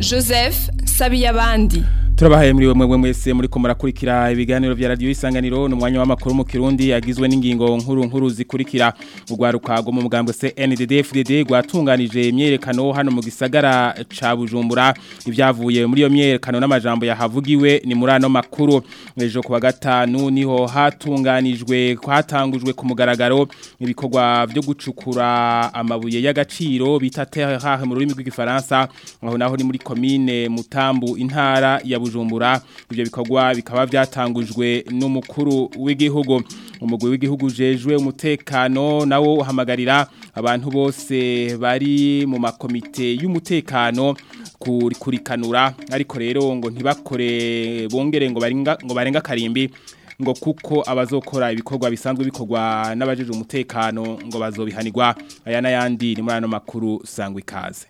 joseph sabiyabandi turabahaye muri mwe mwese muri ko murakurikira ibiganiro vya radio isanganiro n'umwanya w'amakuru mu Kirundi agizwe n'ingingo nkuru nkuru zikurikira ugwaruka go mu mugambwe CNDD FDD gwatunganije imyerekano hano mu gisagara ca Bujumbura ivyavuye muri iyo myerekano n'amajambo yahavugiwe ni muri ano makuru ejo kuwa gatanu niho hatunganijwe hatangujwe ku mugaragaro ibikorwa byo gucukura amabuye y'agaciro bita terre mu rurimi rw'igifaransa aho naho ni muri commune Mutambu intara ya Bujumbura ivyo bikorwa bikaba byatangujwe n'umukuru w'igihugu umugwi w'igihugu jejwe umutekano nawo uhamagarira abantu bose bari mu makomite y'umutekano kurikanura ariko rero ngo ntibakore bongere ngo barenga ngo barenga karimbi ngo kuko abazokora ibikorwa bisanzwe bikorwa n'abajeje umutekano ngo bazobihanirwa aya n'ayandi ni muri ano makuru sangwa ikaze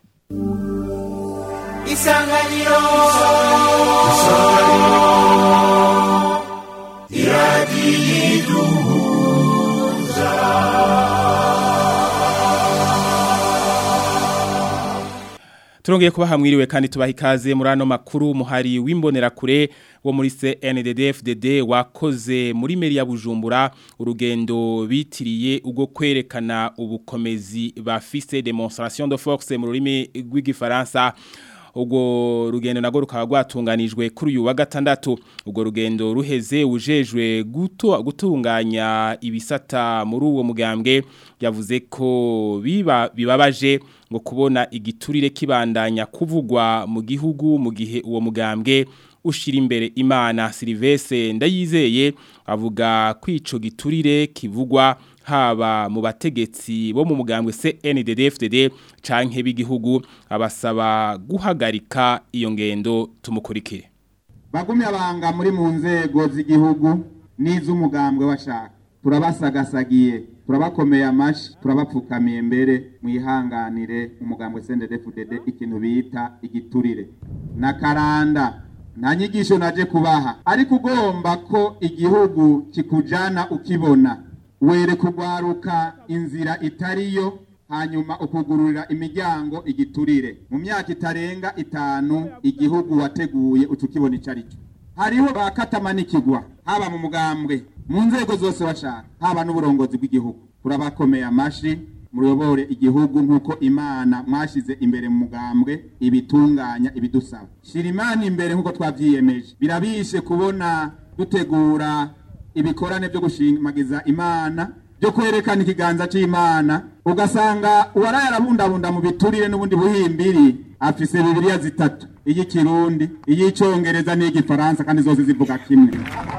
isanganiro isanganiro iradiyiduhuza Turongeye kuba hamwiriwe kandi tubaha ikaze muri ano makuru muhari w'imbonerakure wo muri CNDD-FDD wakoze muri meri ya Bujumbura urugendo bitiriye ubwo kwerekana ubukomezi bafise demonstration de force mu rurimi rw'igifaransa ubwo rugendo nago rukaba rwatunganijwe kuri uyu wa gatandatu ubwo rugendo ruheze ujejwe guto gutunganya ibisata muri uwo mugambwe yavuze ko biba bibabaje ngo kubona igiturire kibandanya kuvugwa mu gihugu mu gihe uwo mugambwe ushira imbere imana Silvestre ndayizeye avuga kwico giturire kivugwa haba mu bategetsi bo mu mugambwe CNDD-FDD canke b'igihugu abasaba guhagarika iyo ngendo tumukurikire bagumye abanga muri mu nzego z'igihugu n'iz'umugambwe washaka turabasagasagiye turabakomeye amashi turabapfukamiye mbere mwihanganire umugambwe CNDD-FDD ikintu bita igiturire na karanda nta nyigisho naje kubaha ariko ugomba ko igihugu kikujana ukibona were kugwaruka inzira itariyo hanyuma ukugururira imiryango igiturire mu myaka itarenga itanu igihugu wateguye utukibona icyo ari cyo hariho bakatamanikigwa haba mu mugambwe mu nzego zose bashaka haba n'uburongozi bw'igihugu turabakomeye amashi muyobore igihugu nk'uko imana mwashyize imbere mu mugambwe ibitunganya ibidusaba shyira imana imbere nk'uko twabyiyemeje birabishe kubona dutegura ibikorane byo gushimagiza imana byo kwerekana ikiganza cy'imana ugasanga uwaraye arabundabunda mu biturire n'ubundi buhimbiri afise bibiliya zitatu iy'ikirundi iy'icyongereza n'iy'igifaransa kandi zose zivuga kimwe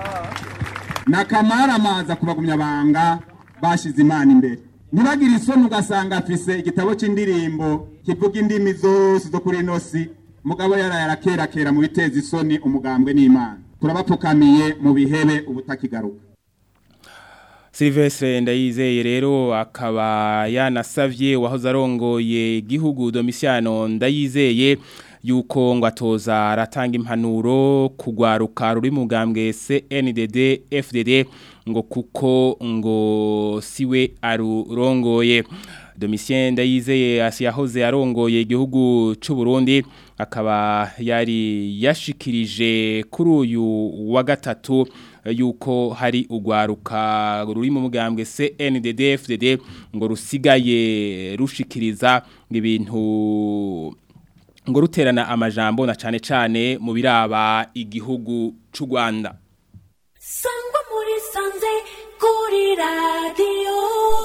nakamara kubagumya banga bashyize imana imbere ntibagire isoni ugasanga afise igitabo cy'indirimbo kivuga indimi zose zo kuri ino si mugabo yaraye arakerakera mu biteza isoni umugambwe n'imana turabapfukamiye mu bihebe ubutakigaruka Silvestre ndayizeye rero akaba yanasavye wahoze arongoye igihugu Domiciano ndayizeye yuko ngo atoza aratanga impanuro kugwaruka ruri mu gambwe CNDD FDD ngo kuko ngo siwe arurongoye Domitien ndayizeye asiyahoze arongoye igihugu c'u Burundi akaba yari yashikirije kuri uyu wa gatatu yuko hari ugwaruka ruri mu mugambwe CNDD FDD ngo rusigaye rushikiriza ibintu ngo ruterana amajambo na cane cane mu biraba igihugu c'u Rwanda Sangwa muri sanze kuri radio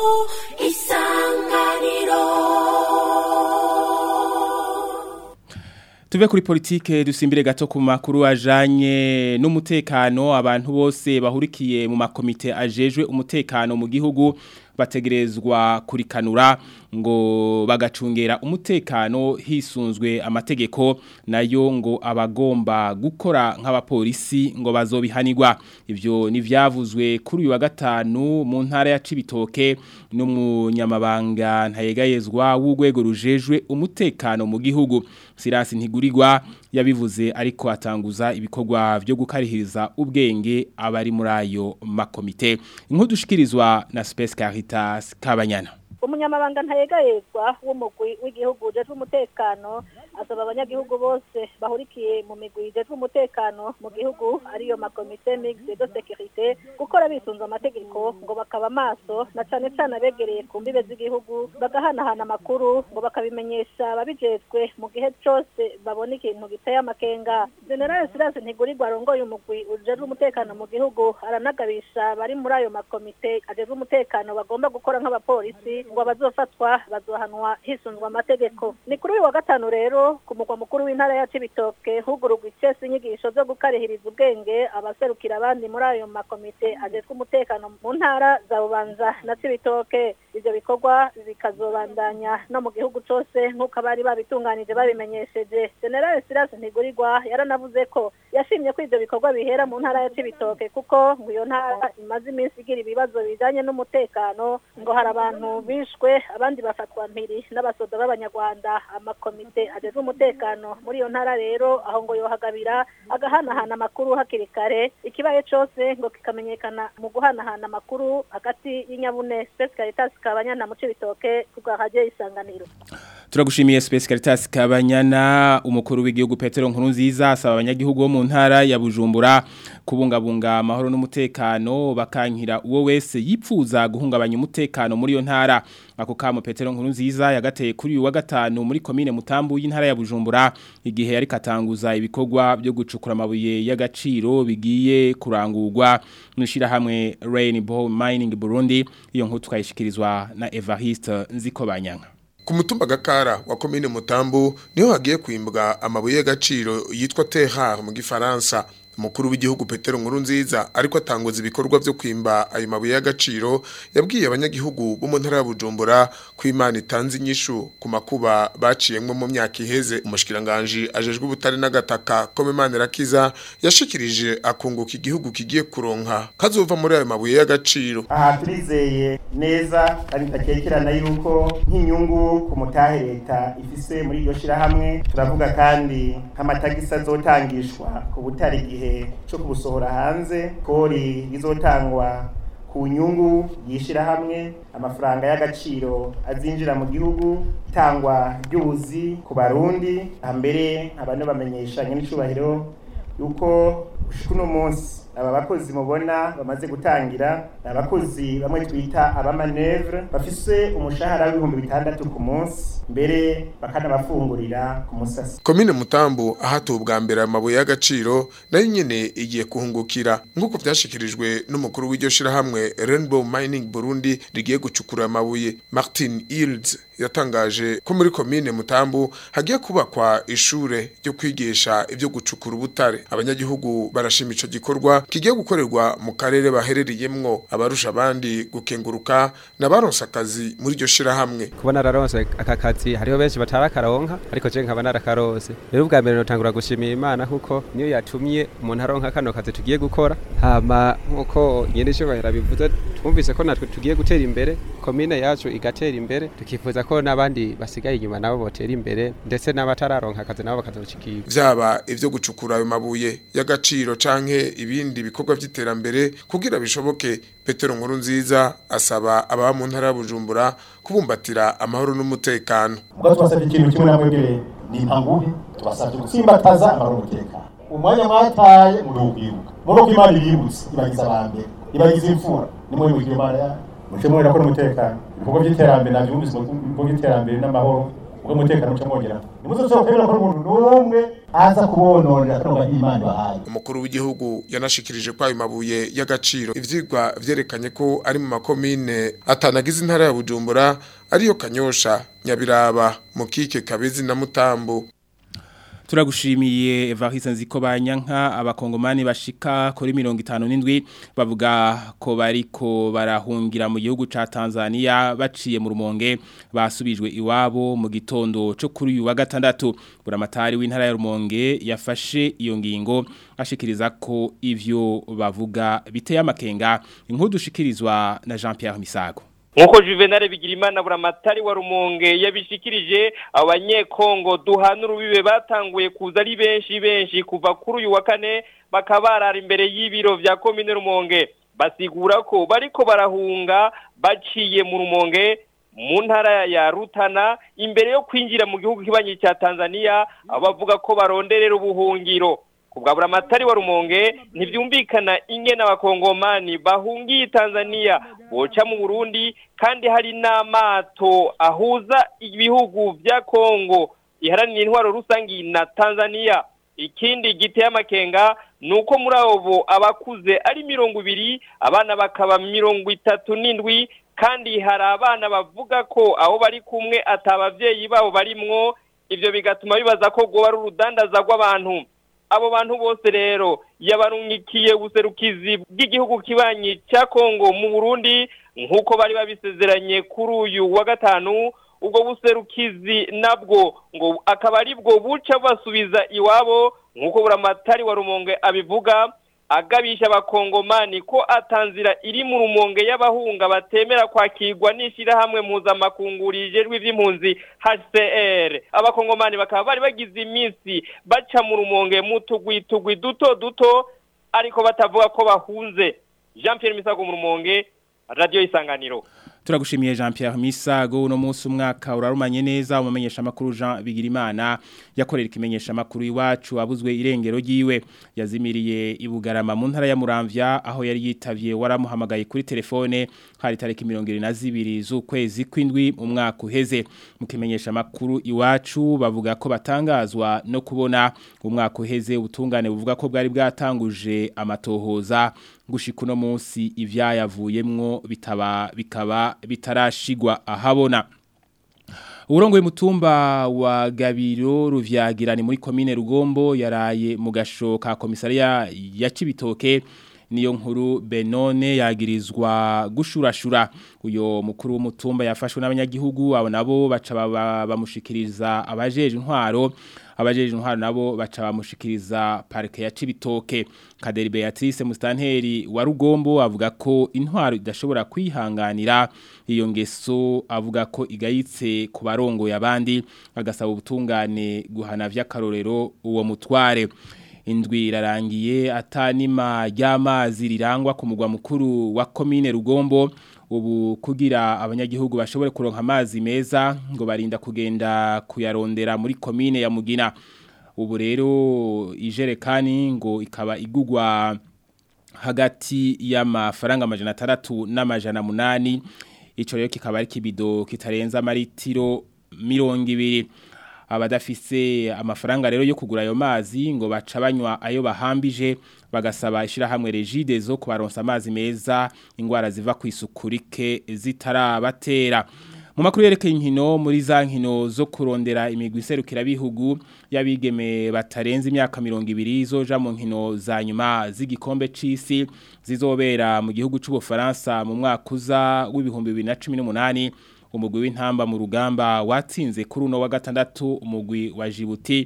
isanganiro Tuve kuri politike dusimbire gato ku makuru ajanye n'umutekano abantu bose bahurikiye mu makomite ajejwe umutekano mu gihugu bategerezwa kurikanura ngo bagacungera umutekano hisunzwe amategeko nayo ngo abagomba gukora nk'abapolisi ngo bazobihanirwa ivyo nivyavuzwe kuri uyu wa gatanu mu ntara ya Cibitoke n'umunyamabanga ntayegayezwa w'ugwego rujejwe umutekano mu gihugu Sirasi ntigurirwa yabivuze ariko atanguza ibikorwa byo gukarihiriza ubwenge abari muri ayo makomite inkuru dushikirizwa na Space Caritas Kabanyana umunyamabanga ntayegayezwa w'umugwi w'igihugu ujejwe umutekano asaba abanyagihugu bose bahurikiye mu migwi ijejwe umutekano mu gihugu ariyo makomite mixte de sécurité gukora bisunze amategeko ngo bakaba maso na cane cane abegereye ku mbibe z'igihugu bagahanahana amakuru ngo bakabimenyesha ababijejwe mu gihe cose babona ikintu giteye amakenga general silas ntigurirwa arongoye umugwi ujejwe umutekano mu gihugu aranagabisha bari muri ayo makomite ajejwe umutekano bagomba gukora nk'abapolisi ngo abazofatwa bazohanwa hisunzwe amategeko ni kuri uyu wa gatanu rero ku mugwa mukuru w'intara ya cibitoke hugururwa icese inyigisho zo gukarihiriza ubwenge abaserukira abandi muri ayo makomite ajejwe umutekano mu ntara za bubanza na cibitoke ivyo bikorwa bikazobandanya no mu gihugu cose nk'uko abari babitunganije babimenyesheje general silas ntigurirwa yaranavuze ko yashimye ko ivyo bikorwa bihera mu ntara ya cibitoke kuko ngo iyo ntara imaze iminsi igira ibibazo bijanye n'umutekano ngo hari abantu bishwe abandi bafatwa mpiri n'abasoda b'abanyarwanda amakomite ajejwe umutekano muri iyo ntara rero aho ngo yohagabira agahanahana amakuru hakiri kare ikibaye cose ngo kikamenyekana mu guhanahana amakuru hagati y'inyabune Space Caritas kabanyana mu cibitoke kubwa radio isanganiro Turagushimiye Space Caritas kabanyana umukuru w'igihugu Petero Nkurunziza asaba abanyagihugu bo mu ntara ya Bujumbura kubungabunga amahoro n'umutekano bakankira uwo wese yipfuza guhungabanya umutekano muri yo ntara ako kamo Petero Nkurunziza yagateye kuri uyu wa gatanu muri commune Mutambu y'intara ya Bujumbura igihe yari katanguza ibikorwa byo gucukura amabuye y'agaciro bigiye kurangurwa nushira hamwe Rainbow Mining Burundi iyo nkuru tukayishikirizwa na Evariste Nzikobanyanga Ku mutumba gakara wa komine Mutambu niho hagiye kwimbwa amabuye y'agaciro yitwa terrar mu gifaransa umukuru w'igihugu Petero Nkurunziza ariko atanguza ibikorwa byo kwimba ayo mabuye y'agaciro yabwiye abanyagihugu bo mu ntara ya Bujumbura ko Imana itanze inyishu ku makuba baciyemwe mu myaka iheze umushikiranganje ajejwe ubutare n'agataka ko Imana irakiza yashikirije akunguka igihugu kigiye kuronka kazova muri ayo mabuye y'agaciro aha turizeye neza kandi takekerana yuko nk'inyungu ku mutahe leta ifise muri iryo shirahamwe turavuga kandi nk'amatagisi azotangishwa ku butare igihe cyo kubusohora hanze kori rizotangwa ku nyungu yishira hamwe amafaranga y'agaciro azinjira mu gihugu itangwa ry'ubuzi ku barundi mbere abantu bamenyeshanye n'icubahiro yuko uno munsi aba bakozi mubona bamaze gutangira abakozi bamwe twita abamanevre bafise umushahara w'ibihumbi bitandatu ku munsi mbere bakanabafungurira ku musasi komine mutambu ahatuwe ubwa mbere amabuye y'agaciro nayo nyene igiye kuhungukira nk'uko vyashikirijwe n'umukuru w'iryo shirahamwe Rainbow Mining Burundi rigiye gucukura amabuye Martin Hilds yatangaje ko muri komine mutambu hagiye kubakwa ishure ryo kwigisha ivyo gucukura ubutare abanyagihugu barashima ico gikorwa kigiye gukorerwa mu karere baherereyemwo abarusha abandi gukenguruka n'abaronse akazi muri iryo shirahamwe kubona araronse aka kazi hariho benshi batarakaronka ariko je nkaba narakarose rero ubwa mbere notangura gushimira imana kuko niyo yatumye umuntu aronka kano kazi tugiye gukora hama nkuko nyene ishobora bivuze twumvise ko natwe tugiye gutera imbere komine yacu igatera imbere tukifuza ko n'abandi basigaye inyuma nabo botera imbere ndetse n'abatararonka akazi nabo bakazocikirwa vyaba ivyo gucukura ayo mabuye y'agaciro canke ibindi bikorwa vy'iterambere kugira bishoboke Petero Nkurunziza asaba ababa mu ntara ya Bujumbura kubumbatira amahoro n'umutekano ubwo tubasabye ikintu kimwe na mwebwe ni impanguhe tubasabye gutsimbataza amahoro n'umutekano umwanya mwataye muri ukwibuka muri uko imana ibibutse ibagize abambere ibagize imfura nimwe mu gihe imana yayo muce mwera ko n'umutekano ibikorwa by'iterambere navyumvise mu bikorwa by'iterambere n'amahoro ubwo umutekano muce mwongera nimuzoshobora kwemera ko umuntu n'umwe aza kubononera kuronka imana ibahaye umukuru w'igihugu yanashikirije ko ayo mabuye y'agaciro ivyigwa vyerekanye ko ari mu makomine atanagize intara ya Bujumbura ariyo Kanyosha Nyabiraba Mukike Kabezi na Mutambo Turagushimiye Evariste Nzikobanyanka abakongomani bashika kuri 57 bavuga ko bariko barahungira mu gihugu ca Tanzania baciye mu rumonge basubijwe iwabo mu gitondo cyo kuri uyu wa gatandatu buramatari w'intara ya rumonge yafashe iyo ngingo ashikiriza ko ivyo bavuga biteye amakenga inkuru dushikirizwa na Jean Pierre Misago Nkuko Juvenal Bigirimana buramatari wa Rumonge yabishikirije abanyekongo duhana urubibe batanguye kuza ari benshi benshi kuva kuri uyu wa kane bakabarara imbere y'ibiro vya komine Rumonge basigura ko bariko barahunga baciye mu Rumonge mu ntara ya Rutana imbere yo kwinjira mu gihugu kibanyi cya Tanzania abo bavuga ko baronderera ubuhungiro kubwabura amatari wa rumonge ntibyumvikana ingene abakongomani bahungiye Tanzania boca mu Burundi kandi hari n'amato ahuza ibihugu vya Kongo iharanira intwaro rusangi na Tanzania ikindi giteye amakenga nuko muri abo abakuze ari mirongo ibiri abana bakaba mirongo itatu n'indwi kandi hari abana bavuga ko aho bari kumwe atabavyeyi babo barimwo ivyo bigatuma bibaza ko goba ari urudandaza rw'abantu abo bantu bose rero yabarungikiye ubuserukizi bw'igihugu kibanyi cya Kongo mu Burundi nk'uko bari babisezeranye kuri uyu wa gatanu ubwo buserukizi nabwo ngo akaba ari bwo buca basubiza iwabo nk'uko buramatari wa rumonge abivuga agabisha abakongomani ko atanzira iri mu rumonge y'abahunga batemera kwakirwa n'ishyirahamwe mpuzamakungu rijejwe iby'impunzi HCR abakongomani bakaba bari bagize iminsi baca mu rumonge mu tugwi tugwi duto duto ariko batavuga ko bahunze Jean Pierre Misago mu rumonge radio isanganiro Turagushimiye Jean Pierre Misago uno munsi umwaka urarumanye neza umumenyesha makuru Jean Bigirimana yakorera ikimenyesha makuru iwacu abuzwe irengero giwe yazimiriye ibugarama mu ntara ya Muramvya aho yari yitavye waramuhamagaye kuri telefone hari tariki 22 z'ukwezi kwindwi mu mwaka uheze mu kimenyesha makuru iwacu bavuga ko batangazwa no kubona umwaka uheze ubutungane buvuga ko bwari bwatanguje amatohoza gushika uno munsi ivyayavuyemwo bitaba bikaba bitarashigwa ahabona Urongoye mutumba wa Gabiro ruvyagirani muri commune Rugombo yaraye mu gasho ka komisariya ya Cibitoke niyo nkuru Benone yagirizwa gushurashura uyo mukuru w'umutumba yafashwe n'abanyagihugu abo nabo baca bamushikiriza abajeje intwaro abajeje intwaro nabo baca bamushikiriza parike ya Cibitoke Kaderi Beatrice Mustanteri wa Rugombo avuga ko intwaro idashobora kwihanganira iyo ngeso avuga ko igayitse ku barongo yabandi agasaba ubutungane guhana vy'akarorero uwo mutware indwi irarangiye atanima ry'amazi rirangwa ku mugwa mukuru wa komine Rugombo ubu kugira abanyagihugu bashobore kuronka amazi meza ngo barinda kugenda kuyarondera muri komine ya Mugina ubu rero ijerekani ngo ikaba igugwa hagati y'amafaranga amajana atandatu n'amajana munani ico rero kikaba ari kibido kitarenza amaritiro mirongo ibiri abadafise amafaranga rero yo kugura ayo mazi ngo baca banywa ayo bahambije bagasaba ishirahamwe regide zo kubaronsa amazi meza ingwara ziva ku isuku rike zitarabatera mu makuru yerekeye inkino muri za nkino zo kurondera imigwi iserukira bihugu y'abigeme batarenze imyaka 200 zoja mu nkino za nyuma z'igikombe c'isi zizobera mu gihugu c'u Bufaransa mu mwaka uza w'ibihumbi 2018 umugwi w'intamba mu rugamba watsinze kuri uno wa gatandatu umugwi wa Djibouti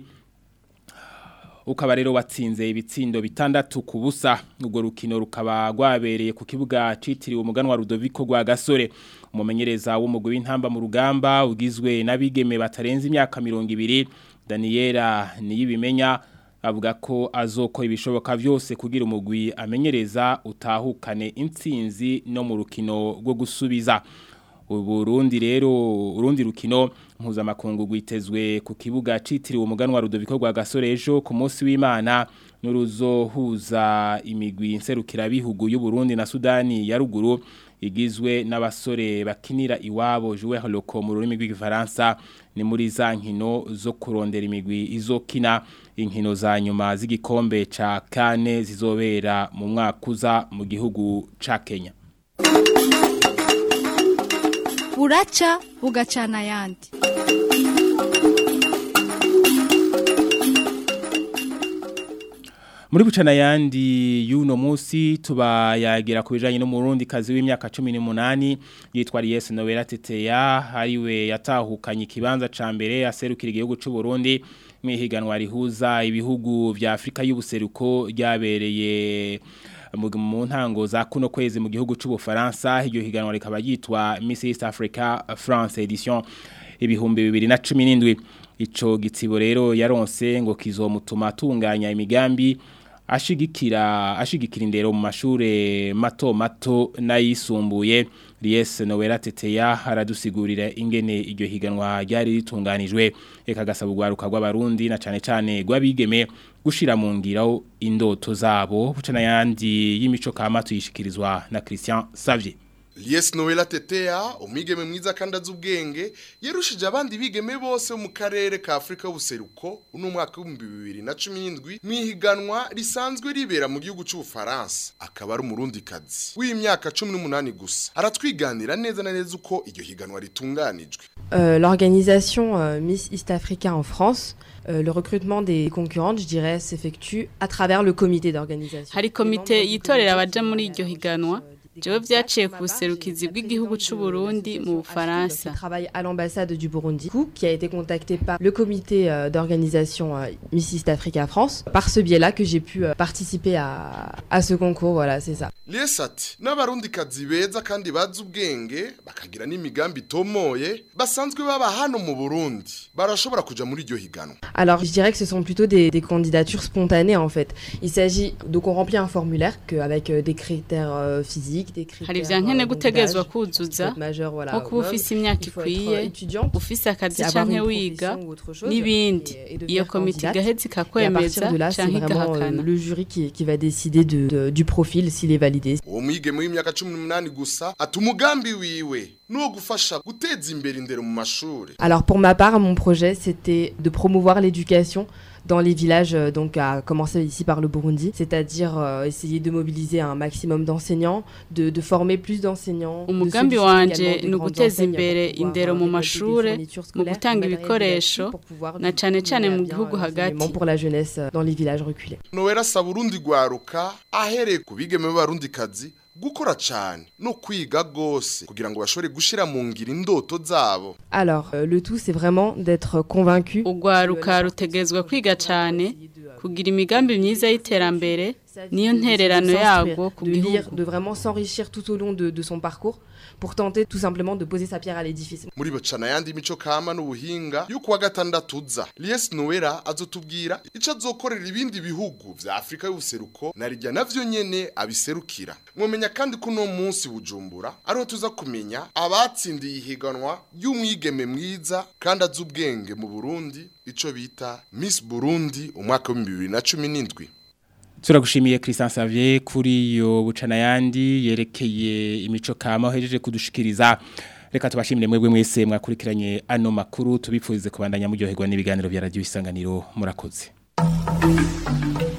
ukaba rero watsinze ibitsindo bitandatu ku busa ubwo rukino rukaba rwabereye ku kibuga citiriwe umuganwa Rudoviko rwa Gasore umumenyereza w'umugwi w'intamba mu rugamba ugizwe n'abigeme batarenze imyaka 200 Daniela niyibimenya avuga ko azoko ibishoboka byose kugira umugwi amenyereza utahukane intsinzi no mu rukino rwo gusubiza Uburundi rero urundi rukino mpuzamakungu rwitezwe ku kibuga citiriwe umuganwa Rudoviko rwa Gasorejo ku munsi w'Imana nuruzohuza imigwi nserukira bihugu y'u Burundi na Sudani ya ruguru igizwe n'abasore bakinira iwabo Joueur Loco mu rurimi rw'igifaransa ni muri za nkino zo kurondera imigwi izokina inkino za nyuma z'igikombe ca kane zizobera mu mwaka uza mu gihugu ca Kenya buraca bugacana ayandi muri bucana yandi y'uno munsi tubayagira ku bijanye n'umurundi kazi w'imyaka 18 yitwa Ries Noela Teteya hariwe yatahukanye ikibanza ca mbere aserukira igihugu c'u Burundi mwihiganwa rihuza ibihugu vya Afrika y'ubuseruko ryabereye mu ntango za kuno kwezi mu gihugu c'u Bufaransa iryo higanwa rikaba yitwa Miss East Africa France edition ibihumbi 2017 ico gitsibo rero yaronse ngo kizomutuma atunganya imigambi ashigikira ashigikira indero mu mashure mato mato n'ayisumbuye Ries Noela Teteya aradusigurira ingene iryo higanwa ryari ritunganijwe eka gasaba ugwaruka rw'abarundi na cane cane rw'abigeme gushira mu ngiro indoto zabo bucana yandi y'imico kama tuyishikirizwa na Christian Savier Lies Noela Tetea umwigeme mwiza kandi azi ubwenge yerushije abandi bigeme bose mu karere ka Afrika y'ubuseruko uno mwaka wa 2017 mwihiganwa risanzwe ribera mu gihugu cy'u Faransa akaba ari umurundi kazi w'imyaka 18 gusa aratwiganira neza na neza uko iryo higanwa ritunganijwe Euh, L'organisation euh, Miss East Africa en France, euh, le recrutement des concurrentes, je dirais, s'effectue à travers le comité d'organisation. hari komite yitorera abaja muri iryo higanwa jewe vyaciye ku buserukizi bw'igihugu c'u Burundi mu Bufaransa travaille à l'ambassade du Burundi, qui a été contacté par le comité euh, d'organisation euh, Miss East Africa France. Par ce biais-là que j'ai pu euh, participer à, à ce concours, voilà, c'est ça. Lies ati n'abarundi kazi beza kandi bazi ubwenge bakagira n'imigambi itomoye basanzwe baba hano mu Burundi barashobora kuja muri iryo higanwa Alors, je dirais que ce sont plutôt des, des candidatures spontanées en fait. Il s'agit donc on remplit un formulaire que, avec euh, des critères euh, physiques, des critères. hari ivyankene euh, gutegezwa d'âge, kuzuza majeur, voilà, nko kuba homme. ufise imyaka Il faut être, ikwiye euh, étudiante, ufise akazi c'est avoir canke une wiga profession ou autre chose, n'ibindi et- et devenir iyo komite candidate. igaheza Et à ikakwemeza partir de là, c'est canke vraiment euh, igahakana le jury qui, qui va décider de, de- du profil s'il est validé. uwo mwigeme w'imyaka 18 gusa ati umugambi wiwe nuwo gufasha guteza imbere indero mu mashuri Alors pour ma part, mon projet, c'était de promouvoir l'éducation dans les villages, euh, donc à commencer ici par le Burundi, c'est-à-dire euh, essayer de mobiliser un maximum d'enseignants, de, de former plus d'enseignants. de umugambi solliciter wanje également des ni grandes uguteza enseignes imbere pour pouvoir, indero euh, mu récolter des mashure fournitures mu scolaires, gutanga matériel ibikoresho didactique pour pouvoir na cane cane mener à mu bien, gihugu euh, hagati l'enseignement pour la jeunesse euh, dans les villages reculés. nowera asaba urundi rwaruka ahereye ku bigeme b'abarundi kazi gukora cyane no kwiga gose kugira ngo bashobore gushira mu ngiro indoto zabo Alors, euh, le tout, c'est vraiment d'être convaincu. urwaruka rutegezwa kwiga cane kugira imigambi myiza y'iterambere niyo ntererano yarwo ku de lire, gihugu de vraiment s'enrichir tout au long de, de son parcours pour tenter tout simplement de poser sa pierre à l'édifice. muri bacana yandi mico kama n'ubuhinga yuko wa gatandatu uza Lies Noera azotubwira ico azokorera ibindi bihugu vya Afrika y'ubuseruko narijya navyo nyene abiserukira mwomenya kandi ko no munsi bujumbura ariho tuza kumenya abatsindiye ihiganwa y'umwigeme mwiza kandi azi ubwenge mu Burundi ico bita Miss Burundi umwaka wa 2017 Turagushimiye Christian Savier kuri yo bucana yandi yerekeye imico kama hejeje kudushikiriza reka tubashimire mwebwe mwese mwakurikiranye ano makuru tubipfurize kubandanya muryoherwa n'ibiganiro bya radio isanganiro murakoze